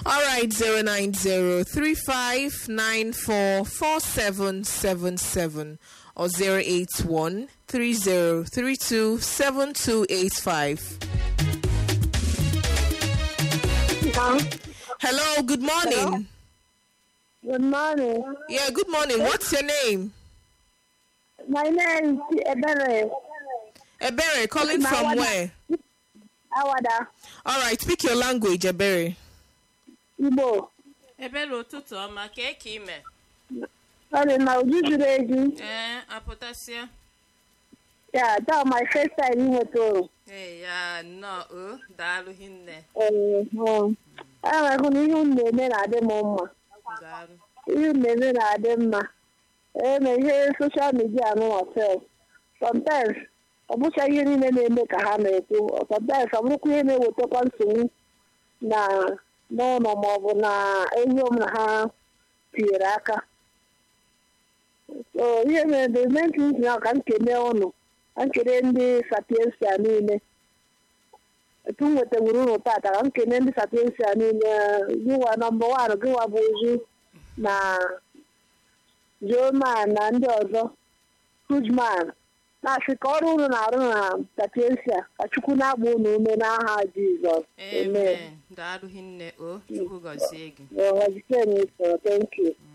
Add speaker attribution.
Speaker 1: All right, 090-3594-4777 or 081-3032-7285. Hello, good morning.
Speaker 2: Good morning.
Speaker 1: Yeah, good morning. What's your name?
Speaker 2: My name is Ebere
Speaker 1: Ebere, calling
Speaker 2: My
Speaker 1: from
Speaker 2: one-
Speaker 1: where?
Speaker 2: Awada
Speaker 1: All right, speak your language, Ebere.
Speaker 2: Igbo.
Speaker 3: ebere ụtụtụ ọma ka eke ime
Speaker 2: Ọ dị na uju juru eju.
Speaker 3: ee apụtasịa
Speaker 2: Ya, taa my first time inweta oru.
Speaker 3: ee ya nnọọ o daalụ hinne
Speaker 2: Ee, hụ. Ana m ahụ na ihe unu na-eme na-adị m mma.
Speaker 3: daalụ
Speaker 2: Ihe unu na-eme na-adị mma. Eme ihe soshal midia nụwa sef. Sometimes ọ bụcha ihe niile na-eme ka ha na-ekwu. Sometimes ọ bụrụkwa ihe na-ewetakwa nsogbu na n'ụlọ maọbụ na ehi m na ha tinyere aka. So ihe mere the main thing na ka m kene ụnụ ka m kene ndị sapiensia niile etu m nwetawuru ụnụ tata ka m kene ndị sapiensia niile gịwa nọmba wan gịwa bụ ozu na joman na ndị ọzọ hujman na-asị ka ọrụ unu na-arụ na sapiensia ka chukwu na-agba unu ume n'aha jizọs amen
Speaker 3: amen daalụ hinne o chukwu gọzie gị
Speaker 2: Well, I just said it, so thank you.